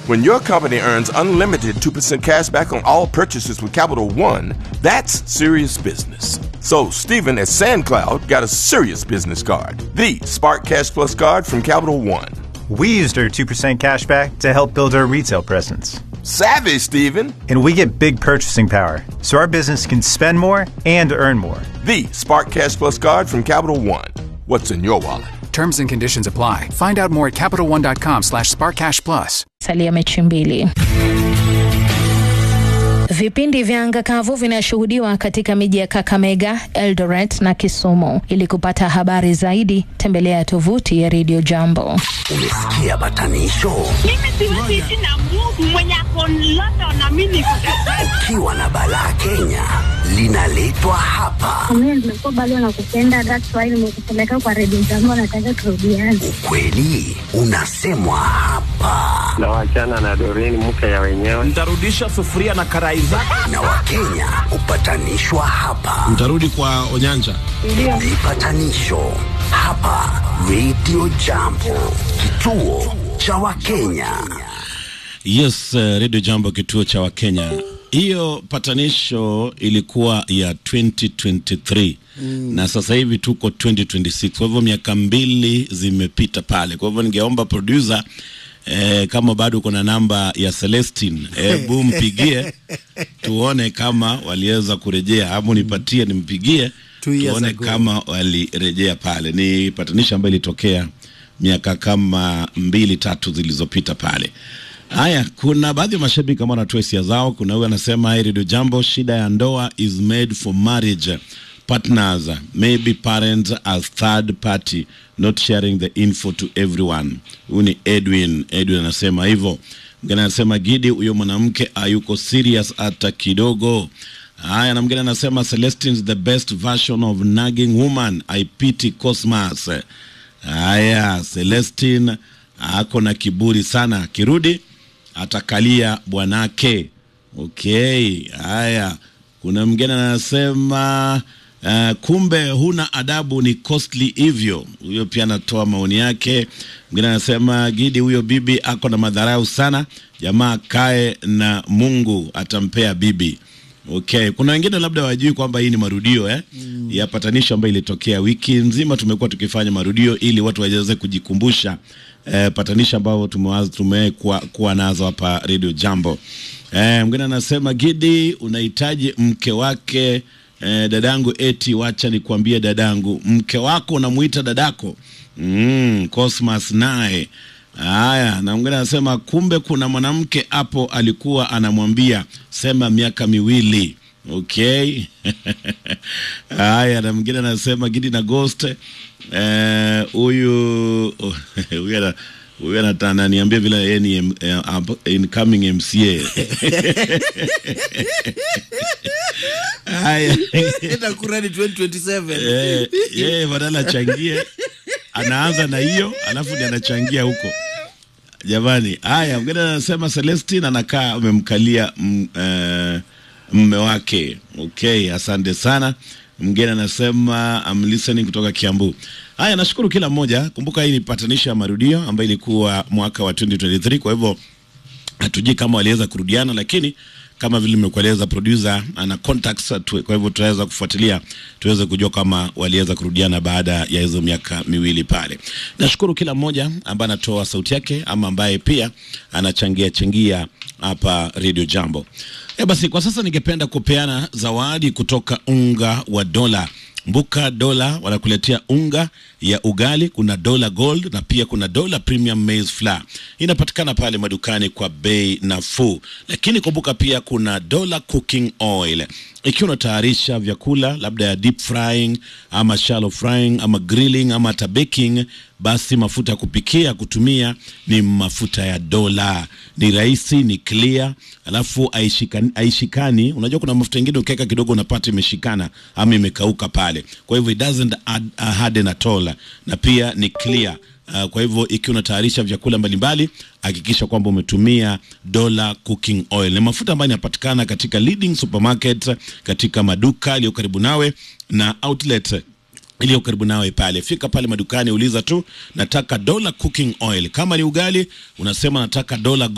When your company earns unlimited 2% cash back on all purchases with Capital One, that's serious business. So, Stephen at SandCloud got a serious business card the Spark Cash Plus card from Capital One. We used our 2% cashback to help build our retail presence. Savvy, Stephen! And we get big purchasing power, so our business can spend more and earn more. The Spark Cash Plus card from Capital One. What's in your wallet? Terms and conditions apply. Find out more at CapitalOne.com slash SparkCashPlus. salia mechi mbili. Vipindi vya anga kavu vinashuhudiwa katika miji ya Kakamega, Eldoret na Kisumu. Ili kupata habari zaidi, tembelea tovuti ya Radio Jambo. Umesikia batanisho? Mimi siwezi ishi na Mungu mwenye ako London na mimi niko Kampala. Ukiwa na balaa Kenya linaletwa hapa. Mimi nimekuwa bado nakupenda, that's why nimekupeleka kwa redio jambo, nataka turudiane. Ukweli unasemwa hapa, na wachana na Doreen mke ya wenyewe. Nitarudisha sufuria na karai zako. na Wakenya hupatanishwa hapa. Mtarudi kwa Onyanja. Vipatanisho hapa Radio Jambo, kituo cha Wakenya. Yes, uh, Radio Jambo, kituo cha Wakenya. Hiyo patanisho ilikuwa ya 2023 mm. na sasa hivi tuko 2026, kwa hivyo miaka mbili zimepita pale. Kwa hivyo ningeomba producer eh, kama bado uko na namba ya Celestine hebu mpigie tuone kama waliweza kurejea, ama nipatie nimpigie Two years tuone ago. kama walirejea pale. Ni patanisho ambayo ilitokea miaka kama mbili tatu zilizopita pale. Haya, kuna baadhi ya mashabiki ambao wanatoa hisia zao. Kuna huyu anasema hey, Radio Jambo, shida ya ndoa is made for marriage partners maybe parents as third party not sharing the info to everyone. Huyu ni Edwin. Edwin anasema hivyo. Mwingine anasema Gidi, huyo mwanamke hayuko serious hata kidogo. Haya, na mwingine anasema Celestine is the best version of nagging woman. I pity Cosmas. Haya, Celestine ako na kiburi sana, akirudi atakalia bwanake. Okay, haya, kuna mwingine anasema uh, kumbe huna adabu, ni costly hivyo. Huyo pia anatoa maoni yake. Mwingine anasema Gidi, huyo bibi ako na madharau sana, jamaa kae na Mungu atampea bibi. Okay, kuna wengine labda wajui kwamba hii ni marudio eh? mm. ya patanisho ambayo ilitokea wiki nzima. Tumekuwa tukifanya marudio ili watu waweze kujikumbusha eh, patanisho ambao tumewaza tumekuwa kuwa nazo hapa Radio Jambo. Eh, mwingine anasema Gidi, unahitaji mke wake eh, dadangu, eti wacha nikwambie dadangu, mke wako unamuita dadako. Mm, Cosmas naye Haya, na mwingine anasema kumbe kuna mwanamke hapo alikuwa anamwambia sema miaka miwili. Okay. Haya, na mwingine anasema Gidi na Ghost eh, huyu huyu ana huyu anata- ananiambia vile yeye ni em- eh, up- incoming MCA. Haya. Itakurani 2027. Eh, yeye badala achangie anaanza na hiyo alafu ndi anachangia huko jamani haya mgine anasema celestin anakaa amemkalia m- eh, mme wake okay asante sana mgine anasema I'm listening kutoka kiambu haya nashukuru kila mmoja kumbuka hii ni patanisho ya marudio ambayo ilikuwa mwaka wa 2023 kwa hivyo hatujui kama waliweza kurudiana lakini kama vile nimekueleza producer ana contacts tu, kwa hivyo tutaweza kufuatilia tuweze kujua kama waliweza kurudiana baada ya hizo miaka miwili pale nashukuru kila mmoja ambaye anatoa sauti yake ama ambaye pia anachangia changia hapa radio jambo e basi kwa sasa ningependa kupeana zawadi kutoka unga wa dola Mbuka Dola wanakuletea unga ya ugali, kuna Dola Gold na pia kuna Dola Premium Maize Flour. Inapatikana pale madukani kwa bei nafuu, lakini kumbuka pia kuna Dola Cooking Oil. Ikiwa unatayarisha vyakula labda ya deep frying ama shallow frying ama grilling ama hata baking, basi mafuta ya kupikia kutumia ni mafuta ya Dola. Ni rahisi, ni clear, alafu haishikani, haishikani. Unajua kuna mafuta ingine ukiweka kidogo unapata imeshikana ama imekauka pale, kwa hivyo it doesn't add, uh, harden at all, na pia ni clear. Uh, kwa hivyo ikiwa unatayarisha vyakula mbalimbali hakikisha kwamba umetumia Dola Cooking Oil. Ni mafuta ambayo yanapatikana katika leading supermarket, katika maduka yaliyo karibu nawe na outlet iliyo karibu nawe pale. Fika pale madukani, uliza tu nataka Dola Cooking Oil. Kama ni ugali unasema nataka Dola